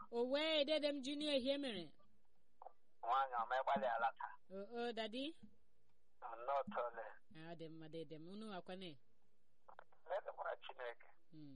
o wee dede m junior ihe mere nwaanyị ọma ịgbalịala taa o o dadi nnọọ tole ọ dị mma dede m unu akwane edekwara chineke Mm.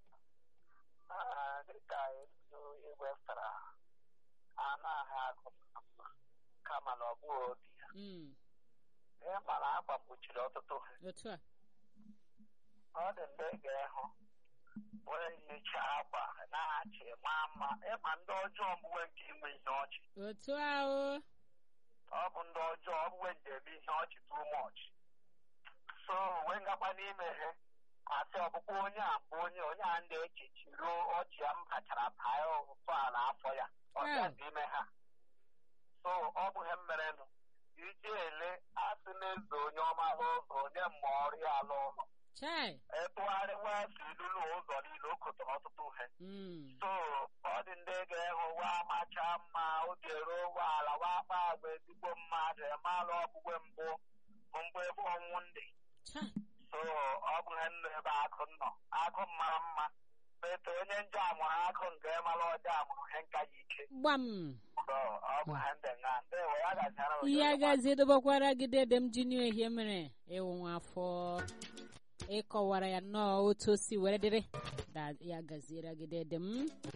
Ah, dịka elu igwe fara anaghị agụ mma kama na ọ bụghị obi ya Mm. ihe mara akwa mkpuchiri ọtụtụ otu a ọ dị ndị ga-ehụ wee yicha akwa na-achị maa mma ịma ndị ọjọọ mgbe nke inwe ihe ọchị otu a o ọ bụ ndị ọjọọ ọ bụwe nje eme ihe ọchị too much so wee ngakwa n'ime ihe asị ọbụkwa onye a bụ onye onye a ndị echichi ruo ọchị ya m bachara baa ụtọ a n'afọ ya ọ Hmm. bịazi ime ha so ọ bụ ihe mmerenụ iji ele asị na-eze onye ọma n'ụzọ onye mma ọrụ ya ala ụlọ chai etụgharịwa si lụlụ ụzọ niile o kotere ọtụtụ ihe Mm. so ọ dị ndị ga-ehụ wa macha mma oge eruo ụgbọala wa akpa agwa ezigbo mmadụ emalụ ọgbụgbe mbụ bụ mbụ ebe ọnwụ ndị chai so ọ bụ ihe nọ ebe akụ nọ akụ mara mma bete onye nje amụrụ akụ nke ịmalụ ọjọọ amụrụ ihe nka ya ike gbam so ọ bụ ihe ndị nga ndị we ya gaziara ihe agazi dobakwara gị dede m junior ihe mere ịwụ nwa afọ ịkọwara ya nnọọ otu o si were dịrị da ya gaziere gị dede m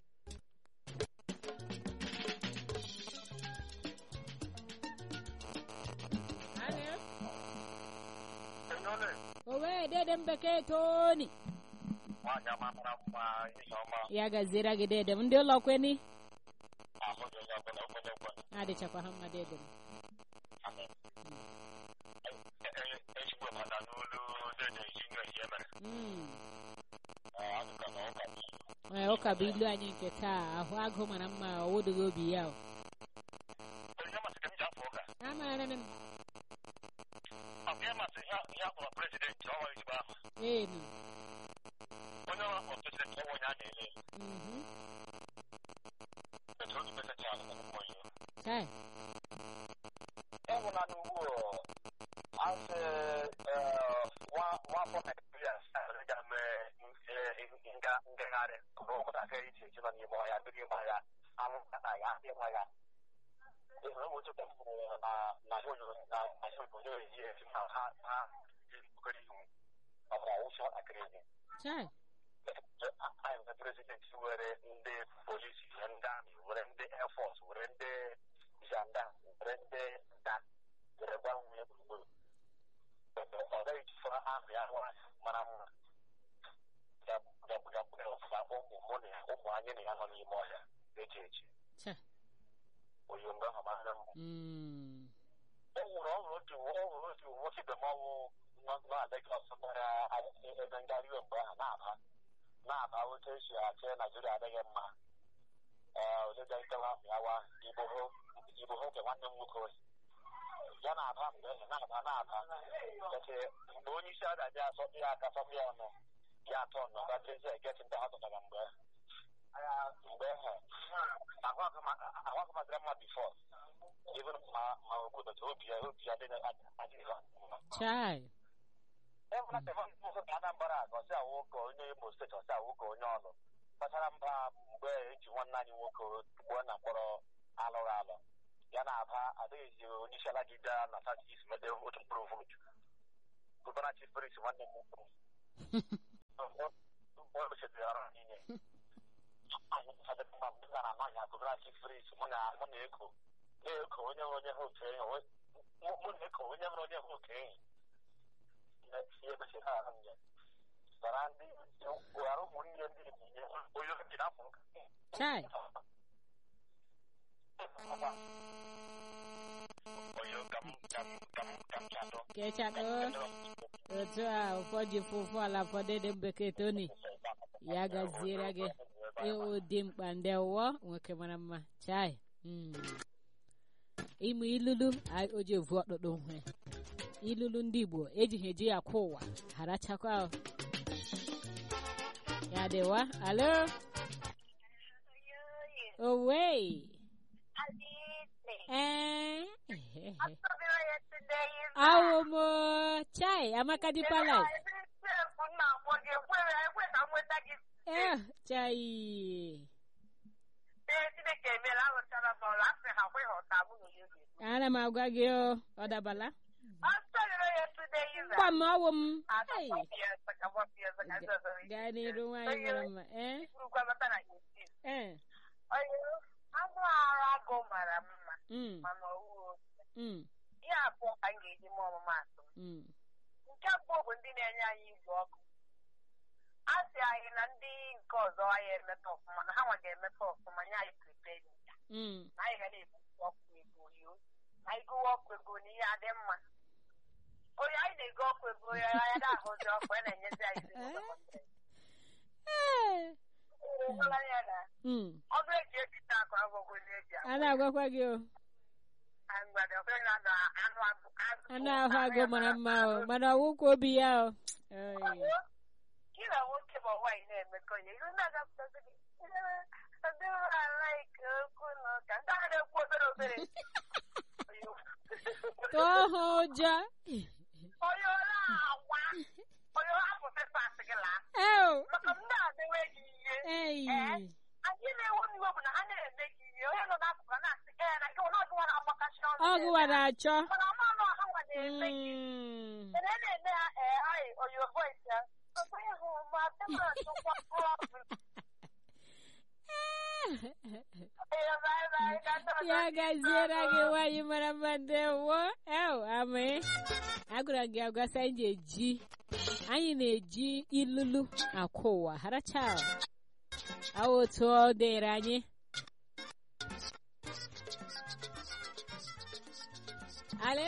Alo? o wee dede m bekee toni nwaanyị ọma mara mma ihe ọma ya gaziere gị dede m ndị ụlọ kweni ahụghị onye ọbụla okwenye ekwe adịchakwa ha mma dede m ezigbo mata n'olu dede jinye ihe mere Mm. adụka na ụka Ee, ụka bụ ilu anyị nke taa ahụ agụ mara mma ọ wụdụghị obi ya o. onye masị ka m ji afọ ụka amaara m Ọbịa masị ihe ihe akpọrọ prezidenti ọnwa ezigbo ahụ enu onye ọrụ akpọrọ prezidenti ọnwa onye a na-ele Mhm. etu otu meseji alụ na mmụọ ihe Chai. enwela n'ugbu asị nwafọ naijiria ga mee ngagharị ụmụntakịrị iche iche nọ n'ime ọhịa ndị n'ime ọhịa anwụnta na ya ndị nwa ya ịhụrụ ụmụ otu ka m hụrụ na na ihe onyonyo na na ihe onyonyo eji esi na ha ha ji mkpụrụ ihu ọkwa ụsọ ntakịrị ihe Chai. anyị nwere prezidenti were ndị polisi were ndị amị were ndị efọs were ndị janda were ndị nta were gwa nwunye gburugburu ọ gaghị jifọrọ ahụ ya nwa mara mma gagbugagbuga ọfụma ụmụ mụ na ya ụmụ anyị na ya nọ n'ime ọhịa eji eji Chai. oyi mgbe ahụ mara mma Mm. ọ nwụrụ ọ nwụrụ otu ọ nwụrụ otu nwoke ibe m ọnwụ nọ na Legọs gbara ebe ngharị iwe mgbe ahụ na-aba na-aba otu esi achị Naijiria adịghị mma ee olega ikewa ahụ ya wa igbo hụ igbo hụ nke nwanne m nwoke ya na-aba mgbe ahụ na-aba na-aba eche mgbe onye isi ada bịa asọpụ ya aka sọpụ ya ọnụ ya atọ nọ ga tezi egeti ndị ha tụtara mgbe mgbe ahụ ahụ akụmadịra mma bifọ even ma ma obodo obi ya obi ya adịghị adịghị mma Chai. enwela tevan ụzọ ka anambra aga ọsị awụ ụka onye imo steeti ọsị awụ ụka onye ọlụ kpachara mba mgbe eji nwanne anyị nwoke gbuo na mkpọrọ alụghị alụ ya na aba adịghịzi onye isi ala gị bịa na sati isi mede otu mkpụrụ vootu gụbara chief priest nwanne m nwoke o mechitere ọrụ niile anyị sadịrị mma mgbe gara anaghị agụbara chief priest mụ na mụ na eko na-eko onye hụrụ onye ha oke enyi mụ na eko onye hụrụ onye ha oke enyi ihe mechiri ha ahụ ya bara ndị gwara ụmụnne ndị ebinye onye obi n'afọ nka Chai. onye ka m ka m ka m ka m chadọ Kechado. Otu a ụfọdụ fụfụ ala ụfọdụ dị m bekee toni ya gaziere gị ịwụ dị mkpa ndị ụwọ nwoke mara mma chai Mm. ịmụ ilulu a- o ji evu ọkpụkpụ nwe ilulu ndị igbo ejighị eji ya kwa ụwa harachakwa o. ya dịwa alo owe ee awụ m chai amaka dipa life eh chai Chineke emeela alụchara m ọrụ asị ha kwe ha ụta mụ na ya ga-ekwu. ana m agwa gị o ọ dabala Ọ sọrọ ya today iza. gwa m ọwụ m Ada Ei, gbapụ ya saka gbapụ ya saka ndị ọzọ ike. gaa n'iru nwaanyị mara mma ee Ikwurukwa mata na ya esi. ee Onye anụ arụ agụ mara mma mm, mana ọwụ mm, ihe abụọ ka m ga-eji mee ọmụmaatụ. mm. Nke abụọ bụ ndị na-enye anyị igwe ọkụ. A sị anyị na ndị nke ọzọ anyị emetọ ọfụma na ha nwa ga-emetọ ọfụma nye anyị priped Mm. na anyị ga na-ebu ọkụ ego yo na anyị gụwa ọkụ ego na ihe adị mma onye anyị na-ego ọkụ ego ya ya na-ahụzi ọkụ ya na-enyezi anyị Ee. ụgbọla ya na Mm. ọdụ eji ebita akụ agwụgwụ na eji a na-agwakwa gị o mgbada ọbụla na na anụ agụ anụ ahụ agụ mara mma o mana ọwụkwa obi ya o Oi. gị na nwoke ma nwaanyị na-emekọ ya iru na-agapụtazi gị ndị ụlọ alaike okwu na ụka ndị ahụ na-ekwu obere obere tụọ ha ụjọ onye ọrụ agwa onye hapụ pepas gị laa eo maka m na-adịwe gị ihe ei anyị na-ewe iwe bụ na ha na-eme gị ihe onye nọ n'akụkụ na-asị ee na gị na ọgụwa na-agbakachi ọnụ ọgụ wara achọ mana ọma anụ ọha nwa na-eme gị Mm. mana a na-eme ha ee anyị onye voice ya ọkwa ịhụ ma temara chụkwa ọgụ ee bye bye ka ndị ọzọ ya gaziere gị nwaanyị mara mma ndewo ew amị agwara gị agwasa anyị na-eji anyị na-eji ilulu akwa ụwa haracha awụ otu ọ dịrị anyị ale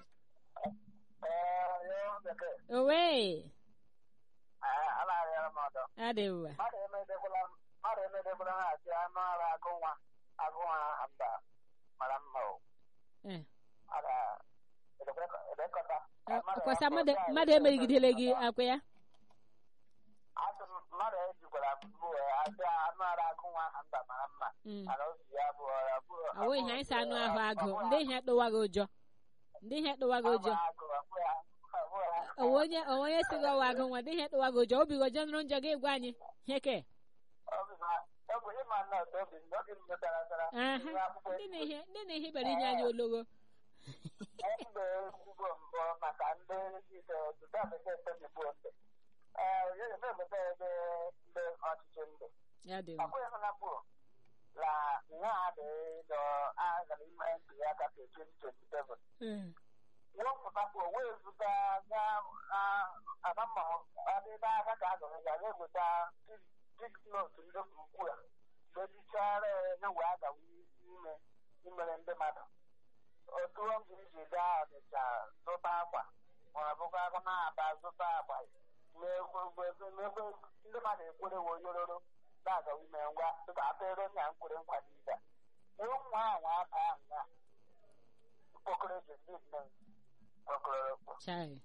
owe anaghịara m ọdọ adị mma mmadụ emedekwala mmadụ emedekwala ha asị anụ ara agụ nwa agụ nwa mba mara mma o Eh. ara edekọta kwasa mmadụ emerigidele gị akwa ya asị m mmadụ ejikwara mbụ asị anụ ara agụ nwa mba mara mma Mm. mana obi ya bụ ọra bụ awụ ihe anyị si anụ ahụ agụ ndị ihe tụwa gị ụjọ ndị ihe tụwa gị ụjọ onwe onye onwe onye si gị ọwa agụ nwa ndị ihe tụwa gị ụjọ obi gị ụjọ nụrụ njọ gị gwa anyị heke ọgwụ ịma nna ọdọ obi n'oge m metara tara aha ndị na ihe ndị na ihe bịara inye anyị ologo mgbe ezigbo mbụ maka ndị ise ọtụtụ bekee tebibụ ndị ee onye na-emepụta ebe ndị ọchịchị ndị ya dị ọ mma bụghị hụnapụ la nha adịghị agara ime ntuli aka ka 2027 Mm. wepụtakwa wee zụta ga anamma adịba aka ka a gọrọ ya ga-eweta tiknot ndị ukwu a mebichara ya wee agawa ime imere ndị mmadụ otu ọ bụ iji gaa ọnịcha zụta akwa ma ọ bụkwa akụ na-aba zụta akwa n'ebe n'ebe ndị mmadụ ekwere wee yororo na-agawa ime ngwa dịka apere nya nkwere nkwa n'ibe nwa ahụ aba ahụ ya mkpokoro ji ndị nne mkpokoro chai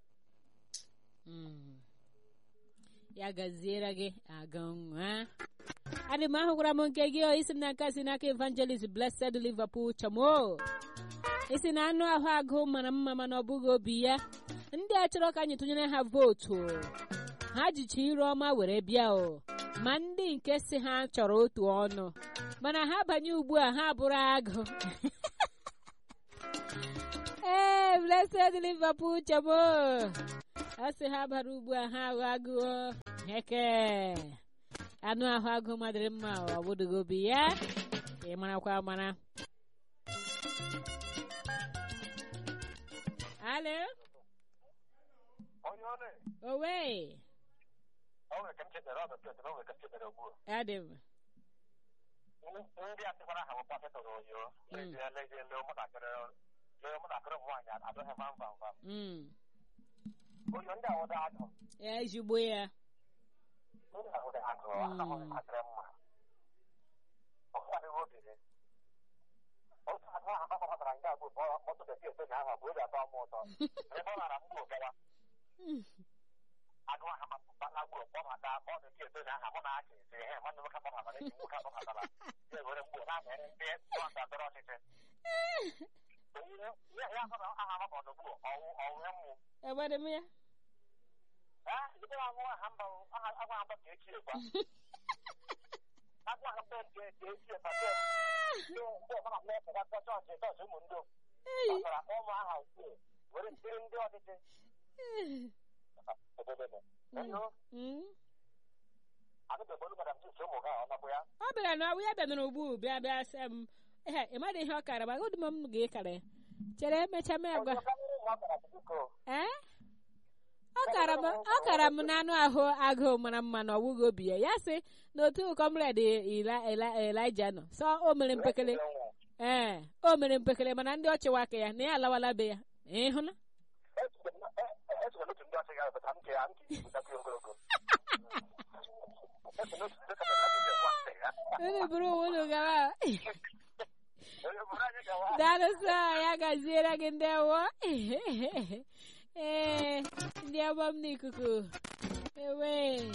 Mm. ya gaziere gị aga nwa adị m ahụkwara m nke gị o, isi m n'aka si n'aka evangelist blessed liverpool chamo isi na anụ ahụ agụ mara mma mana ọ bụghị obi ya ndị a chọrọ ka anyị tụnyere ha vootu ha jicha iru ọma were bịa o ma ndị nke si ha chọrọ otu ọnụ mana ha banye ugbu a ha bụrụ agụ ee blessed liverpool chamo a sị ha bara ugbu a ha aghọ agụọ heke anụ ahụ agụ madịrị mma ọ bụdụghị obi ya ị marakwa amara alo onye ọrụ owe ọ nwere ka m chetara ọ bụ na ọ nwere ka m chetara ugbu adịm a ndị a sịkwara ha bụ pọfetọ oyo lezie lezie lee ụmụntakịrị lee ụmụntakịrị ụmụ nwaanyị adịghị vam vam vam Mm. oyo ndị awụda agụ ya ezigbo ya ndị awụda agụ ahụghị akịrị mma ọkwadịghị obiri otu agụ ahụ gbakọtara nke abụọ bụ ọtụ bekee ese na ahụ bụ oge atọ m ụtọ ebe ọ lara mgbe gawa agụ ahụ mapụtala gburu kpọbata ọ bekee ese na aha mụ na achị ise ihe mmadụ nwoke kpọbatara enyi nwoke kpọbatara ya ewere mgbe na-amere ndị ndọrọ ọchịchị ya ya hụ na aha maka ọdụgbu ọwụ ọwụ ya mmụ agbadị m ya Ah, ebe ahụ aha mba aha agwa agba ka echi ekwa agwa ha mbe nke nke esi ebate ndị ndị ọbụla na-epụta chọọchị chọọchị ụmụ ndị Ei. gbasara ụmụ aha ukwu were tiri ndị ọchịchị obodo nọ. Eyo, Mm. adịbegbolu madam tis ụmụ ha ọ nọbụ ya ọ bịara na ya bịara ugbu bịa bịa sị m ee ị madị ihe ọ kara ma agụdị m m ga-ekara ya chere emecha m agwa Ọzọ karịrị ụmụ ọ gara biko ee ọ kara m ọ kara m n'anụ ahụ agụụ mara mma na ọwụghị obi ya ya sị na otu kọmred elija nọ sọ o mere mpekele ee o mere mpekele mana ndị ọchịwa aka ya na ya alawala be ya ịhụna esoro n'otu ndị ọchị ga-abata m ke ya m ka ibutakwu ogologo eso n'otu ndị kapịta ndị nwa asị ya unu bụrụ onwe unu gawa onye bụrụ anyị gawa daalụsọ ya gaziere gị ndị awọ ee ndị ọgbọ m n'ikuku ewe